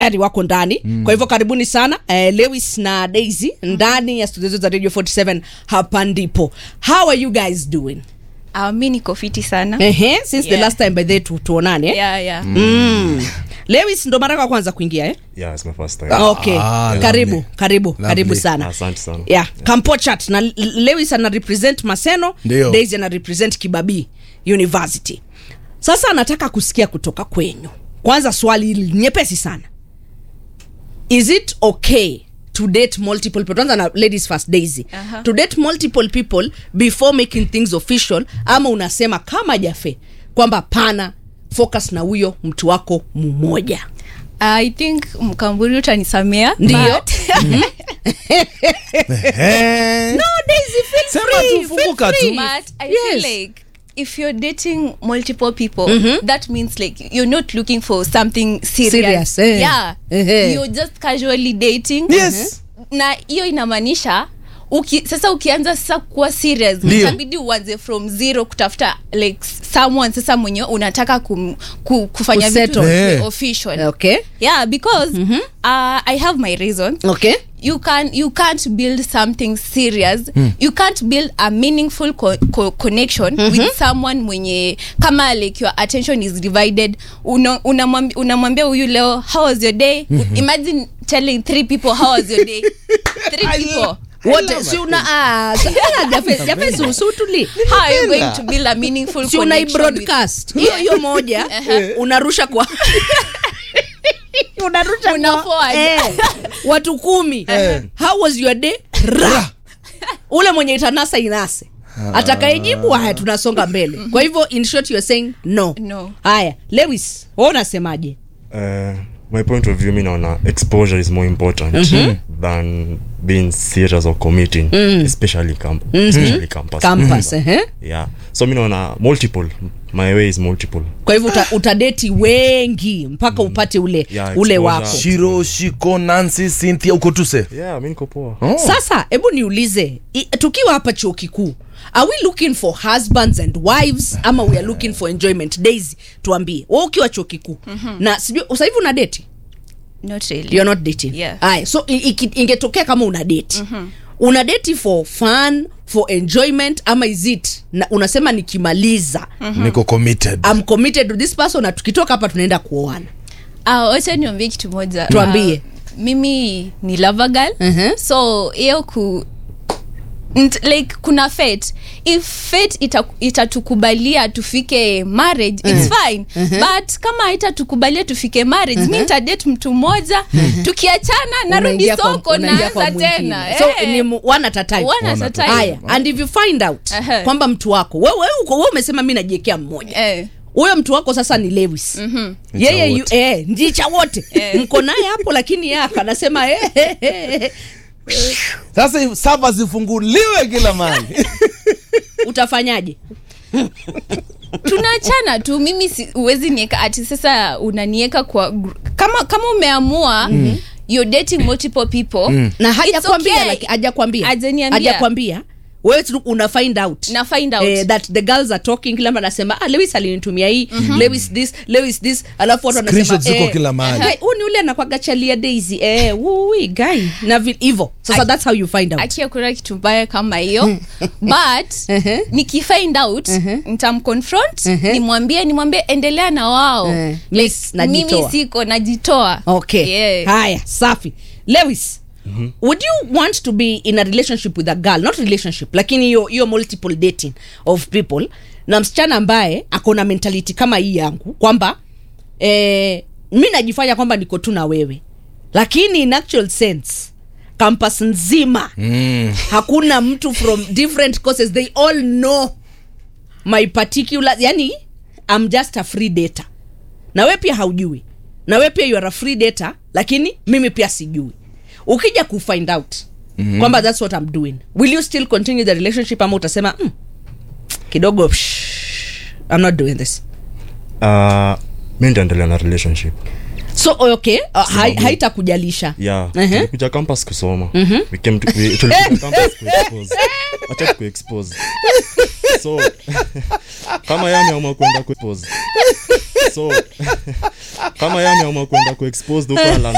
tayari wako ndani mm. kwa hivyo karibuni sana eh, lewis na daisy ndani ya studio za radio 47 hapa ndipo how are you guys doing Uh, mi niko fiti sana Ehe, since the Yeah. last time by the way tu, tuonane eh? yeah, yeah. mm. lewis ndo mara yako ya kwanza kuingia eh? Yeah, it's my first time. okay Ah, karibu lovely. karibu Lovely. karibu sana Asante sana. yeah. kampochat na L- lewis ana represent maseno Ndio. daisy ana represent kibabii university sasa anataka kusikia kutoka kwenyu kwanza swali hili nyepesi sana is it okay to date multiple people tuanza na ladies first daisy Aha. to date multiple people before making things official ama unasema kama jafe kwamba pana focus na huyo mtu wako mmoja i think mkamburi utanisamea Ndio. but- Eh. no daisy feel Sema free, tu, funguka feel tu. free. but i Yes. feel like if you're dating multiple people that means like you're not looking for something serious, Serious, eh. yeah Ehe. you're just casually dating Yes. na hiyo inamaanisha uki, sasa ukianza sasa kuwa serious Ndio. itabidi uanze from zero kutafuta like someone sasa mwenye unataka kum, ku, kufanya vitu Kusettle. Eh. official okay yeah because uh, i have my reasons okay you can you can't build something serious you can't build a meaningful co co connection with someone mwenye kama like your attention is divided Una- unamwambi- unamwambia huyu leo how was your day imagine telling three people how was your day three people wote si una ah, sa- ah, Jafe- Jafe, si usutuli how are you going to build a meaningful si unai connection with- broadcast hiyo hiyo moja unarusha kwa unarusha Una kwa forward. eh, watu kumi how was your day Ra. ule mwenye itanasa inase atakayejibu haya tunasonga mbele kwa hivyo in short you're saying no No. haya lewis wa unasemaje Uh, my point of view mi naona exposure is more important than being serious or committing especially, camp especially campus campus ehe. yeah so mi naona multiple my way is multiple kwa hivyo uta, utadeti wengi mpaka upate ule Yeah, ule exposure. wako shiro shiko nancy cynthia uko tuse yeah mi niko poa Oh. sasa hebu niulize i- tukiwa hapa chuo kikuu are we looking for husbands and wives ama we are looking for enjoyment daisy tuambie wa ukiwa chuo kikuu na sijui sasa hivi una deti not really you're not dating Yeah. Aya, so i- iki- ingetokea kama una deti una deti for fun for enjoyment ama is it na unasema nikimaliza niko committed I'm committed to this person na tukitoka hapa tunaenda kuoana Ah, wacha niambie kitu moja Tuambie. Ah, mimi ni lover girl Mhm. so hiyo ku nt, like kuna fate if fate ita- itatukubalia tufike marriage its fine but kama haitatukubalia tufike marriage mi nitadate mtu mmoja tukiachana narudi Unaingia kwa- soko unaingia kwa naanza mwingine. tena so Eh. ni mu- one at a time One at a time. haya and if you find out Aha. kwamba mtu wako wewe uko wewe umesema mi najiekea mmoja Eh. huyo mtu wako sasa ni lewis mm-hmm. yeye yu, wote. eh, ndicha wote mko naye hapo lakini yeye akanasema eh, eh, eh, eh. sasa sava zifunguliwe kila mali utafanyaje tunaachana tu mimi si, uwezi nieka ati sasa unanieka kwa gr- kama kama umeamua mm. you're dating multiple people mm. na hajakwambia okay. laki- hajakwambia Hajaniambia. hajakwambia wewe tu una find out Na find out. eh, that the girls are talking kila mtu anasema ah, lewis alinitumia hii lewis this lewis this alafu watu wanasema Screenshots ziko kila mahali. "Guy, huyu ni ule anakwaga chalia daisy eh wui guy na vi- hivyo sasa Aki- that's how you find out akia kuna kitu mbaya kama hiyo but Ehe. nikifind out nitamconfront nimwambie nimwambie endelea na wao Eh, miss, najitoa. mimi siko najitoa okay Yeah. haya safi lewis Mm-hmm. would you want to be in a relationship with a girl not relationship lakini hiyo hiyo multiple dating of people na msichana ambaye ako na mentality kama hii yangu kwamba eh, mi najifanya kwamba niko tu na wewe lakini in actual sense campus nzima mm. hakuna mtu from different courses they all know my particular yani I'm just a free data na we pia haujui na we pia you are a free data lakini mimi pia sijui ukija kufind out mm-hmm. kwamba that's what I'm doing will you still continue the relationship ama utasema mm, kidogo psh, I'm not doing this uh, mi nitaendelea na relationship so okay uh, hai, Sababu- haitakujalisha yeah Ehe. tulikuja campus kusoma we came to, we, tulikuja campus kuexpose acha kuexpose so kama yeye ameamua kwenda kuexpose so kama yeye ameamua kwenda kuexpose huko ala